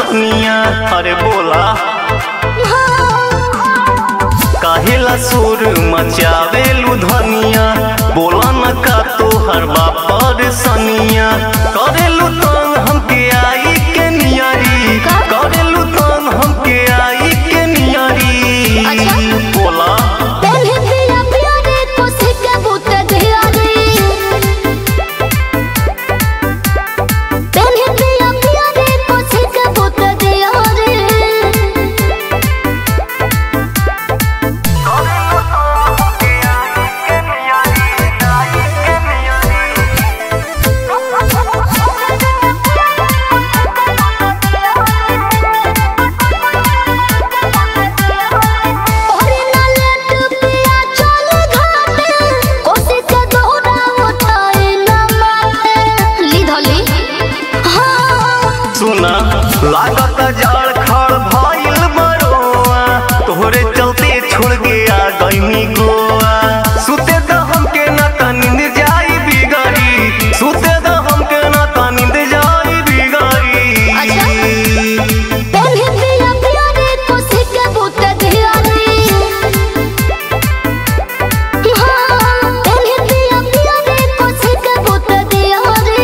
सनिया अरे बोला काहेला सुर मचावेलू धनिया बोला न का तोहर बापर सनिया करेलू तंग हमके आई के नियरी करेलू तंग हमके आई के नियरी अच्छा। बोला पहले पिया पिया रे कोसी के बूत दिया रे पहले पिया पिया रे कोसी के बूत दिया रे ओरे ना लेट पिया चल घाटे कोसी के दोहरा उठाए ना माटे ली धली हाँ सुना लागत जाड़ खड़ भइल बरोआ तोहरे चलते छोड़ के आ गईनी गोआ सुते द हमके ना त नींद जाई बिगड़ी सुते द हमके ना त नींद जाई बिगड़ी अच्छा। पहले पिया पिया रे कोसी के बूत दिया रे हाँ पहले पिया पिया रे कोसी के बूत दिया रे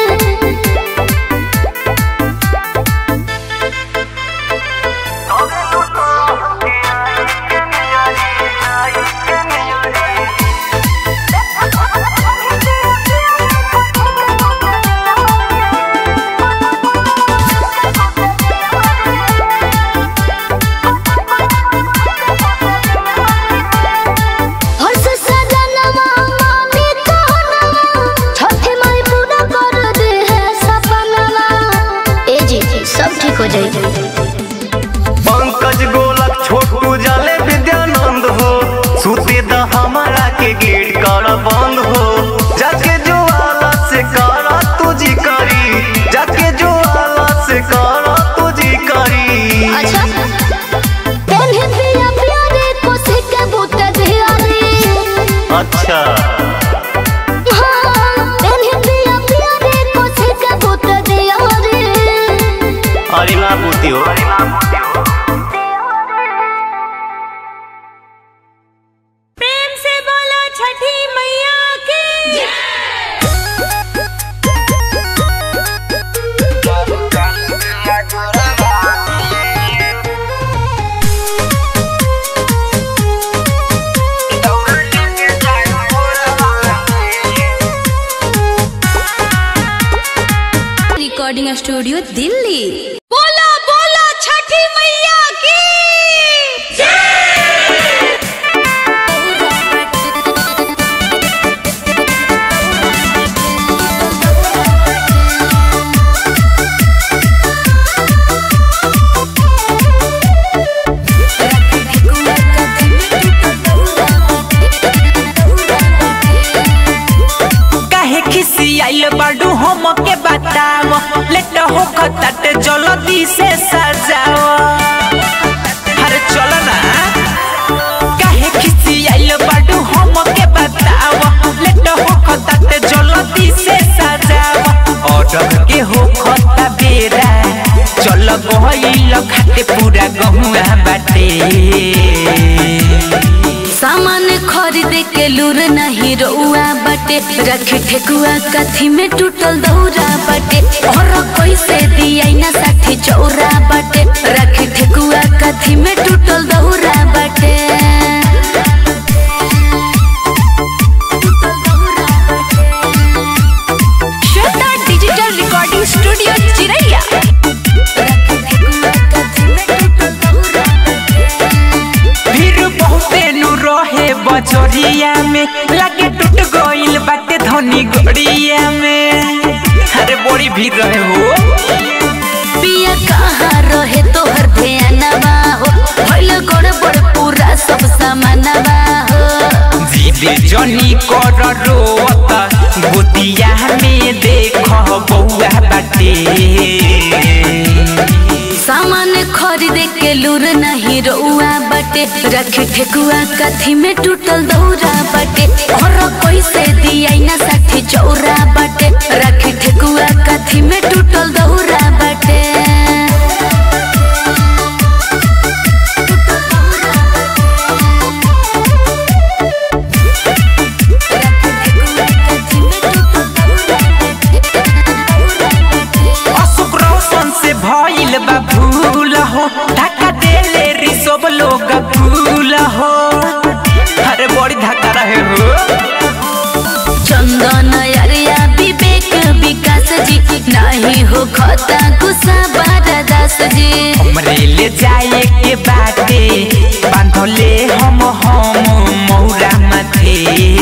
हर्ष सजनवा मामी कहनवा छठे माई पूरा कर दे है सपनवा ए जी सब ठीक हो जाएगी पंकज गोलक छोटू जाले विद्यानंद हो सुते द हमारा के गेट कर बंद हो जाके जो आला से करा तुझी करी जाके जो आला से करा तुझी करी अच्छा पहले पिया पिया रे कोसी के बूत दिया रे अच्छा हाँ पहले पिया पिया रे कोसी के बूत दिया रे अरे ना पूती हो प्रेम से बोलो छठी मैया की रिकॉर्डिंग स्टूडियो दिल्ली बोलो बोलो छठी मैया की काहे खिसियाइल बाडू हम के बताव लेट हो खतट जल्दी से सजाव अरे चल ना काहे खिसियाइल बाडू हम के बताव लेट हो खतट जल्दी से सजाव ऑर्डर के हो खता बेरा चल गइल खाते पूरा गहुआ बाटे सामान खरीद के लूर नहीं रउआ बटे रख ठेकुआ कथी में टूटल दौरा बटे और कैसे दिया ना साठी चौरा बटे रख ठेकुआ कथी में टूटल दौरा बटे श्वेता डिजिटल रिकॉर्डिंग स्टूडियो चिरैया फिर बहुते नु रहे बजरिया में लागे टूट गइल बाटे धनी गड़िया में अरे बड़ी भीड़ रहे हो पिया कहाँ रहे तोहर ध्यानवा हो भइल गड़बड़ पूरा सब सामानवा हो जीवे जनी कर रोत गोतिया में देख बउआ बाटे सामान खरीद के लूर नहीं रउआ बटे रख ठेकुआ कथी में टूटल दौरा बटे और कैसे दिया ना साठी चौरा बटे रख ठेकुआ कथी में टूटल दौरा बटे सब लोग फूल हो अरे बड़ी धक्का रहे हो चंदन अरिया विवेक विकास जी नहीं हो खता गुस्सा बारदास जी हमरे ले जाए के बाटे बांधले हम हम मौरा माथे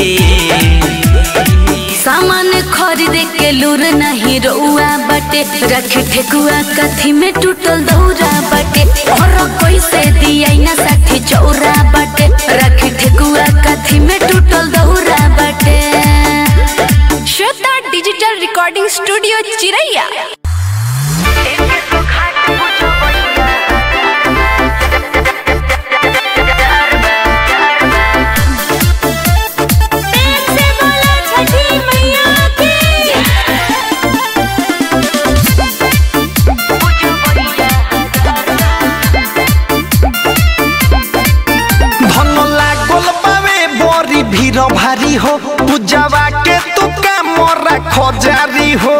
सामान खरीद के लूर नहीं रउआ बटे रख ठेकुआ कथी में टूटल दौरा बटे और कैसे दिया ना साठी चौरा बटे रख ठेकुआ कथी में टूटल दौरा बटे श्वेता डिजिटल रिकॉर्डिंग स्टूडियो चिरैया धन लागल बावे बड़ी भीड़ भारी हो पूजावा के तू का मोरा खजारी हो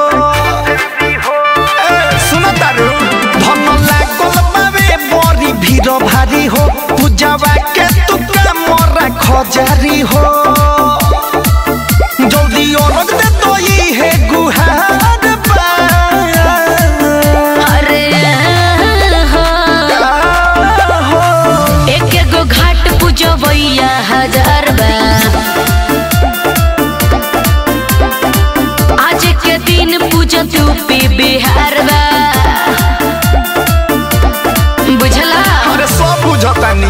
ए, सुनो तारू धन लागल बावे बड़ी भीड़ भारी हो पूजावा के तू का मोरा खजारी हो जल्दी औरत दे तो ये है गुहार बा अरे हो एक एगो घाट पूजबैया हजार बा आज के दिन पूजत यूपी बिहार बा बुझला अरे सब बुझतानी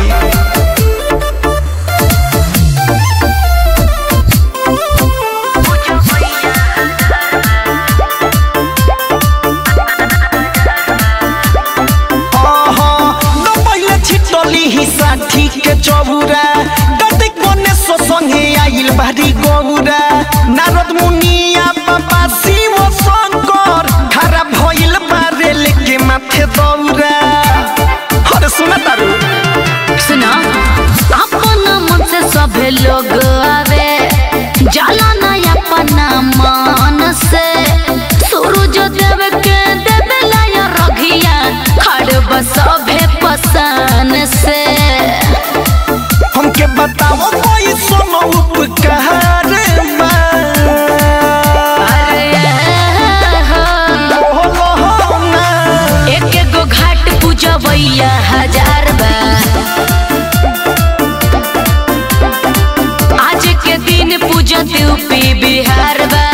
छिटली ही साठी के चौरा गतिक बने सो संगे आइल बारी गौरा नारद मुनिया बाबा शिव शंकर खरा भइल बारे लेके माथे दौरा अरे सुना तारू सुना अपन मन से सभे लोग आवे जाला ना अपना मन से सूरज देव के देवे लाया रघिया खड़ सभे पसान से हमके बताओ कोई सोनो उपकार बा बोलो हो ना एक एगो घाट पूजबैया हजार बा आज के दिन पूजत यूपी बिहार बा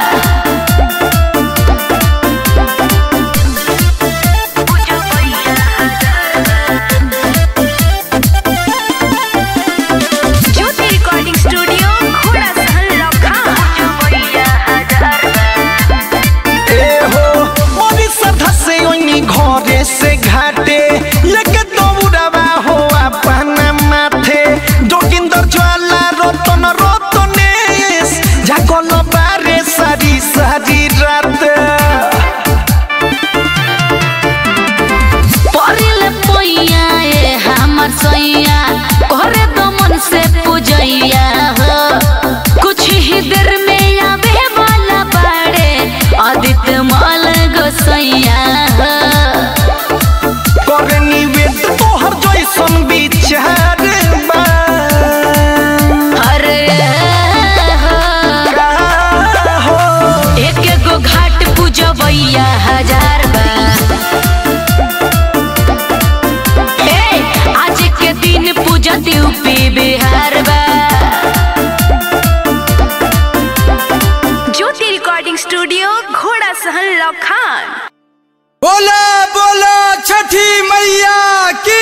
ज्योति रिकॉर्डिंग स्टूडियो घोड़ा सहन लखा ए हो मोरी सधा से ओनी घरे से घाटे लेके दौड़ावा हो अपना माथे जोगिंदर ज्वाला रतन रतनेश जागल बारे सारी सारी रात परिल पैया ए हमर सैया करे दमन से पूजैया हो कुछ ही देर में आवे वाला बाड़े आदित्य माल गोसैया हो करे निवेद तोहर जैसन विचार बा अरे हो हो एक एगो घाट पूजबैया हजार बा ए आज के दिन पूजत यूपी बिहार बा ज्योति रिकॉर्डिंग स्टूडियो घोड़ा सहन लखान बोला बोला छठी मैया की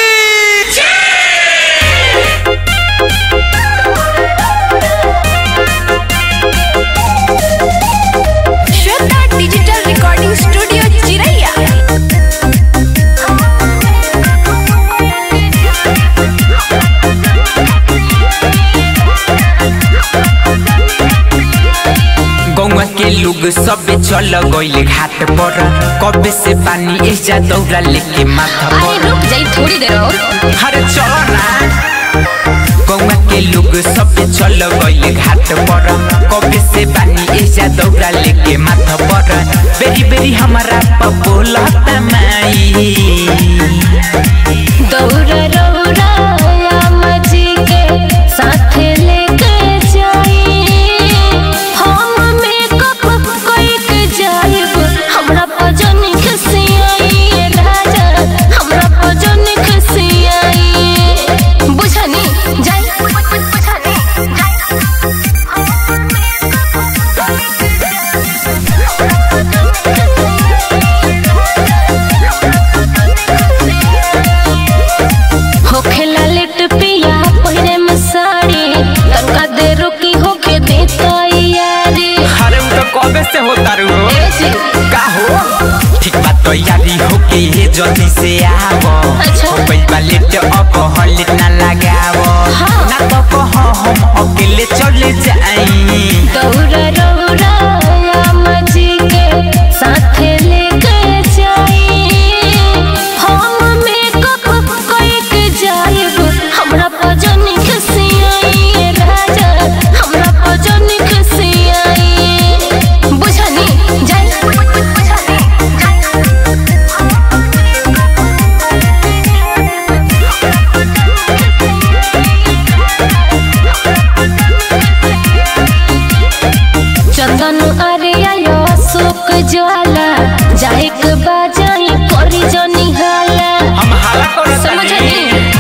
श्वेता डिजिटल रिकॉर्डिंग स्टूडियो चिरैया गौवा के लोग सब चल गइल घाट पर कबे से पानी ऐसा दौड़ा लेके माथा अरे पर रुक जाई थोड़ी देर और अरे चलो ना गौवा के लोग सब चल गइल घाट पर कबे से पानी ऐसा दौड़ा लेके माथा पर बेरी बेरी हमारा पपोला माई दौड़ तैयारी होके ये जल्दी से आवो अच्छा। हो गइल बा लेट अब हलित ना लगावो हाँ। ना तो कह हम अकेले चले जाई दौरा रौरा मजी के साथ लेके जाई हम मेकअप करके जाइब हमरा पजन खसियाई राजा हमरा पजन खसियाई बुझनी जाई बुझनी चंदन अरिया यो सुक ज्वाला जाए के बाजाई करी जनी हाला हम हाला करत समझनी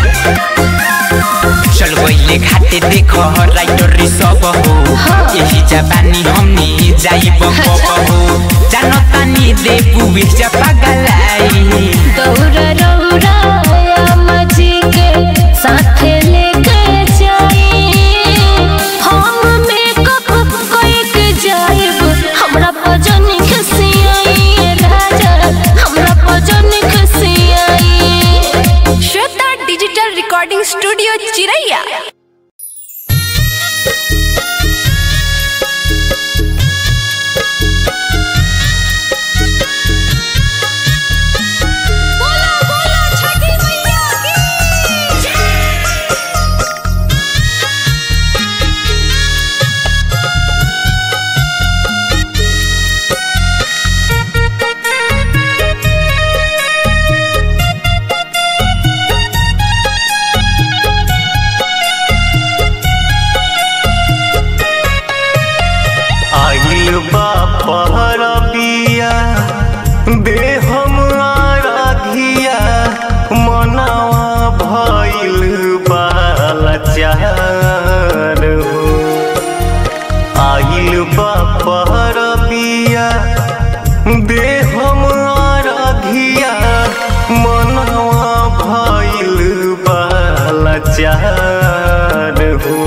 चल गइले घाटे देख राइटर सब हो हाँ। यही जबानी हमनी जाई बम हो जानतानी देबू बेचा पगलाई दौरा रौरा मजी के साथ लेके जाई हम मेकअप करके जाइब हमरा पजन खसियाई राजा हमरा पजन खसियाई श्वेता डिजिटल रिकॉर्डिंग स्टूडियो चिरैया बोला बोला छठी मैया की आइल बा पहर बिया दे हम आराधिया मनावा भइल बालचार हो आइल बा पहर बिया दे हम आराधिया मनावा भइल बालचार हो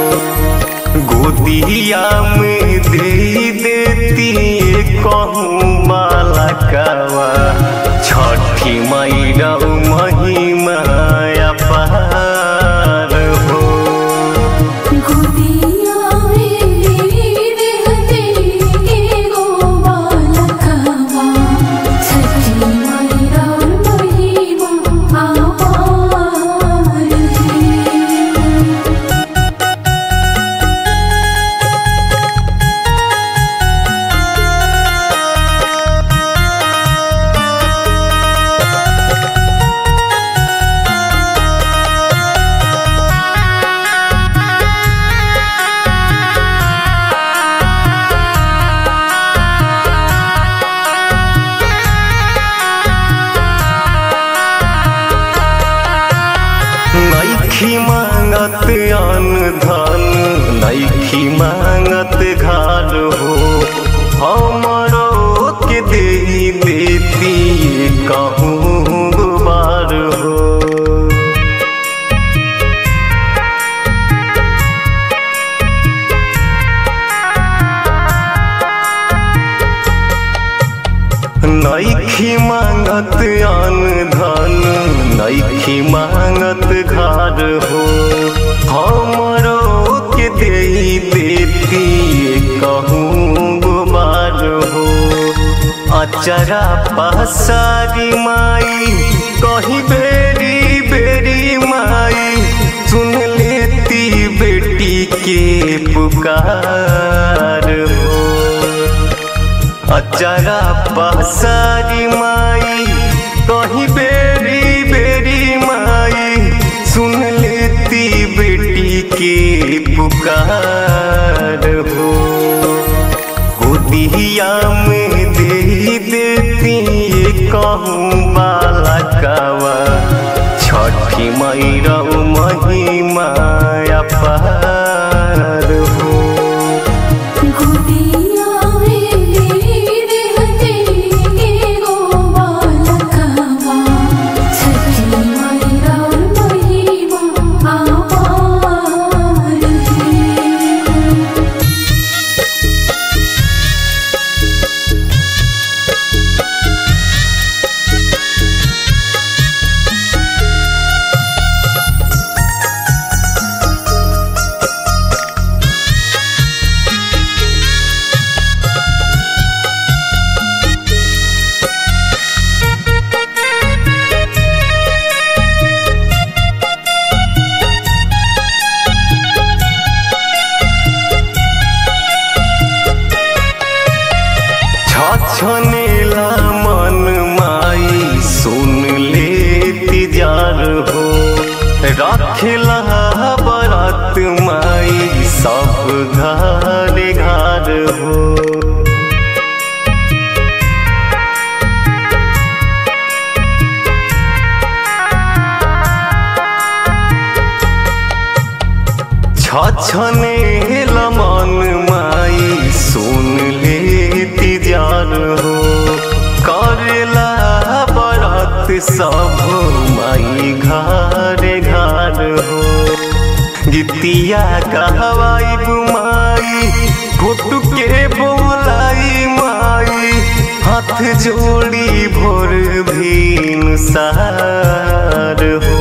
गोदिया में दे देती कहूँ बालकवा छठी मैरा महिमा अपार हो नैखी मांगत अन्न धन नैखी मांगत घर हो हमरो के दे देती कहूँ बार हो नैखी मांगत अन्न धन नैखी मांगत घर हो हमरो के दे देती कहूँ गुमार हो अचरा पसारी माई कहीं बेरी बेरी माई सुन लेती बेटी के पुकार हो अचरा पसारी माई कहीं बेरी बेरी माई सुन लेती बेटी के पुकार हो गोदिया में दे देती कहूँ बालकवा छठी मैरा महिमा अपार हो बरत माई सब घर घर हो छछने लमन माई सुन लेती जान हो करेला बरत सब माई घर घर हो गीतिया कहवाई बुमाई घुट के बोलाई माई हाथ जोड़ी भोर भीन सार हो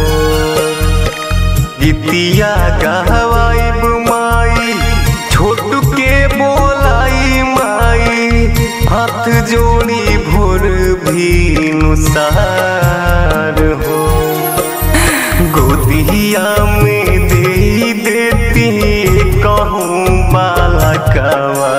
गीतिया कहवाई बुमाई छोटू के बोलाई माई हाथ जोड़ी भोर भी नुसार हो गोदिया में दे देती कहूँ बाला कवा